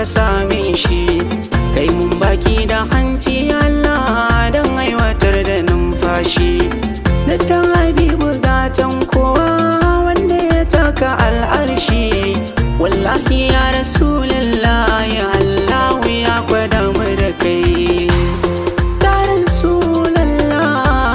same shi kai mun baki da hanci Allah don aiwatar da numfashi na dan habibu gatan kowa wanda ya taka al'arshi wallahi ya rasulallah ya Allah ya gwada mu da kai ya rasulallah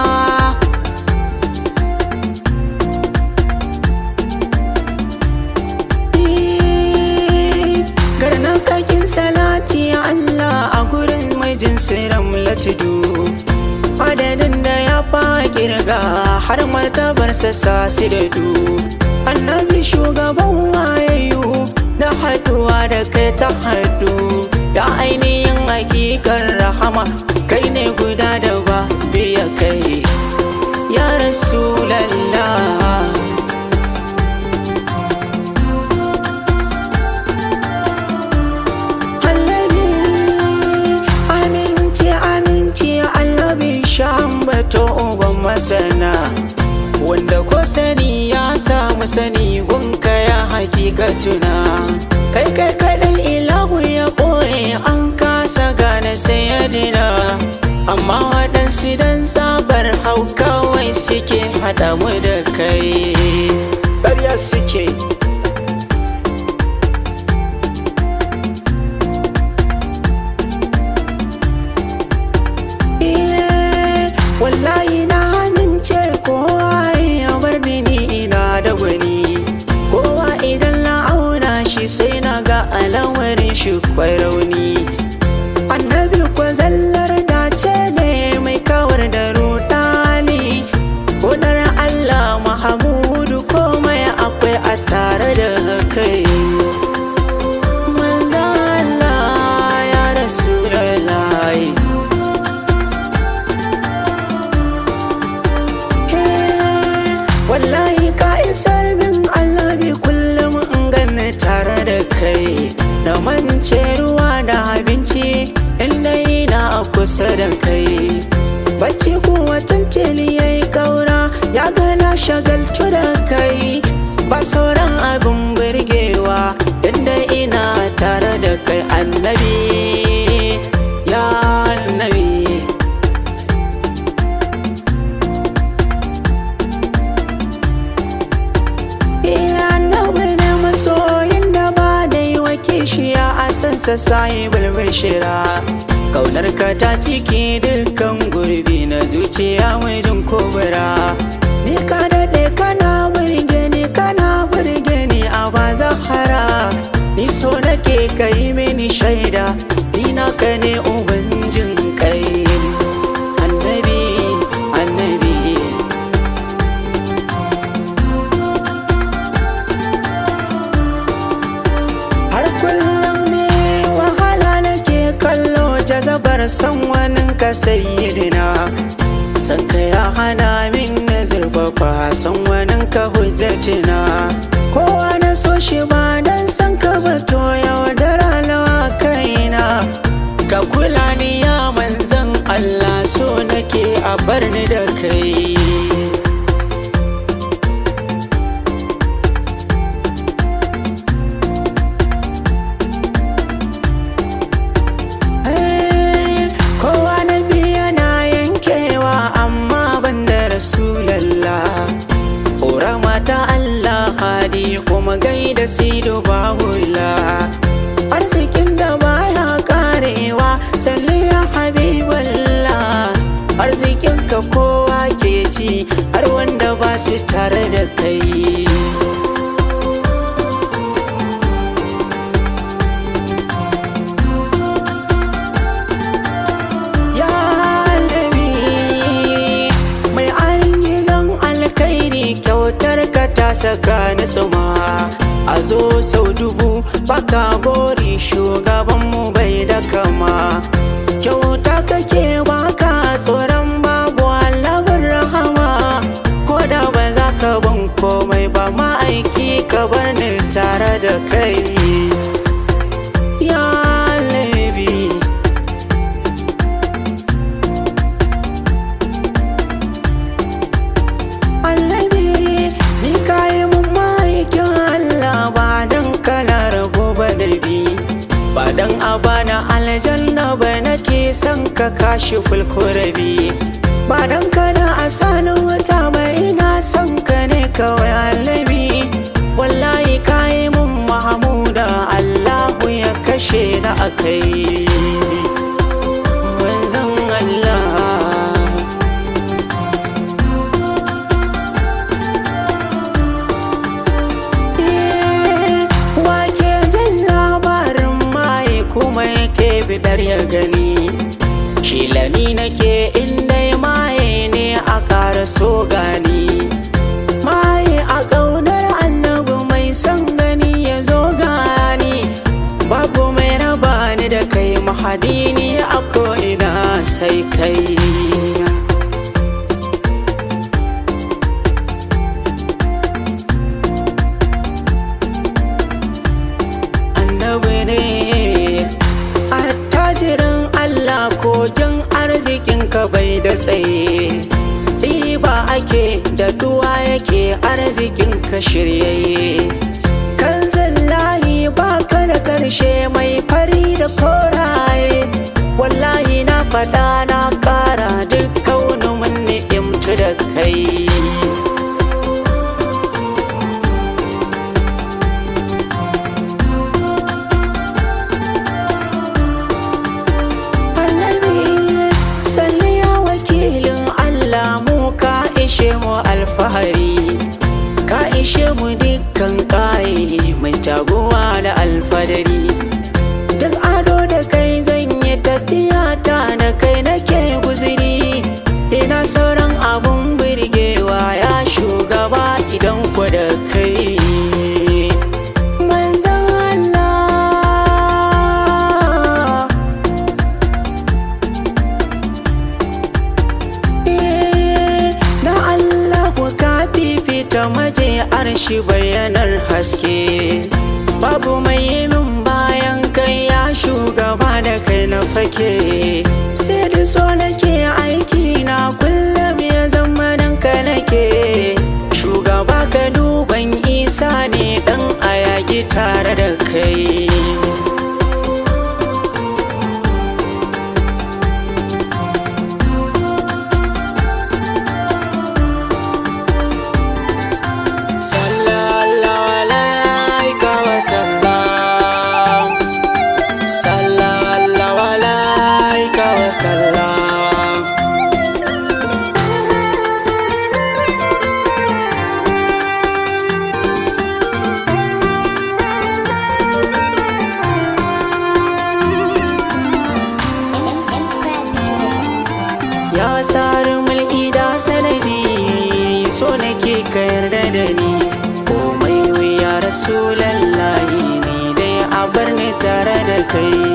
Karnan kakin salati Allah a gurin mai jinsiran latidu Adadin da ya fa kirga har martabarsa sasi da du Annabi shugaban wayayu na haduwa da kai ta hadu Ya ainihin hakikar rahama kai ne guda da ba biya kai Ya Rasulallah Aminci aminci annabi shambato uban masana wanda ko sani ya samu sani gunka ya hakikatuna kai kai kadai ilahu ya ɓoye an kasa gane sayadina amma waɗansu dan sabar hau kawai suke haɗa mu da kai ƙarya suke Eh, wallahi na amince kowa ya bar ni ni ina da gwani kowa idan na auna shi sai na ga alamarin shi kwai rauni annabi ko zallar dace ne mai kawar da rudani Godar Allah Mahamudu komai akwai a tare da kai Manzo Allah ya Rasulullahi wallahi ka isar min Allah bi kullum in ganni tare da kai na mance ruwa da abinci inda ina a kusa da kai bacci kuwa tuntuni ya yi kaura ya gana shagaltu da kai ba sauran abin burgewa inda ina tare da kai annabi ya annabi annabi ne masoyin da ba da yi wa kishiya a sansa sayi bulbishira kaunar ka ta ciki dukkan gurbi na zuciya mai jin kobura ni ka daɗe kana burge ni kana burge ni a ba zahara ni so nake ka yi mini shaida ni naka ne ubangin kai annabi annabi har kullum ne wahala nake kallo jazabar san wani ka sayyidina san ka ya hana min na zurfafa san wani ka hujjatina kowa na so shi ba dan san ka ba to yau da ranawa kaina ka kula ni ya manzan Allah so nake a bar ni da kai kowa na biya na yankewa amma ban da rasulallah ƙorama ta Allah hadi kuma gaida sido bahula arzikin da baya karewa salli ya habiballah arzikin ka kowa ke ci har wanda ba su tare da kai Ya Nabi mai arin gizon alkairi kyautar ka ta saka ni suma a zo sau dubu baka gori shugabanmu bai da kama kyauta kake baka tsoron babu allabin rahama ko da ba za ka ban komai ba ma'aiki ka bar ni tare da kai ya Nabi Annabi ni kayi mun ma'aikin Allah ba dan kana rago ba da bi ba dan kashi fulkurabi ba dan kana a sanin wata mai na son ka ne kawai allabi wallahi kayi mun mahamuda allahu ya kashe na akai manzon allah wake jan labarin maye kuma yake bidar ya gani shilani nake inda maye ne a ƙara so gani maye a ƙaunar annabi mai son gani ya zo gani babu mai raba ni da kai mahadini a ko'ina sai kai annabi ne attajirin Allah kogin arzikin ka bai da tsaye riba ake da duwa yake arzikin ka shiryayye kan zallahi baka da karshe mai fari da koraye wallahi na faɗa na ƙara duk kaunumin ni'imtu da kai annabi salliya wakilin Allah mu ka ishe mu alfahari ka ishe mu dukkan ƙaye mai taguwa da alfadari duk ado da kai zan yi tafiya ta na kai nake guziri ina sauran abun birgewa ya shugaba idan ku da kai manzan Allah na Allah ka fifita maje arshi bayanar haske babu mai yi min bayan kai ya shugaba da kai na fake sai da so nake aiki na kullum ya zama dan ka nake shugaba ka duban isa ne dan ayagi tare da kai sallallahu alaika wa sallam sallallahu alaika wa sallam ya tsari mulki da sanadi so nake ka yarda da ni komai wuya rasulallahi ni dai a bar ni tare da kai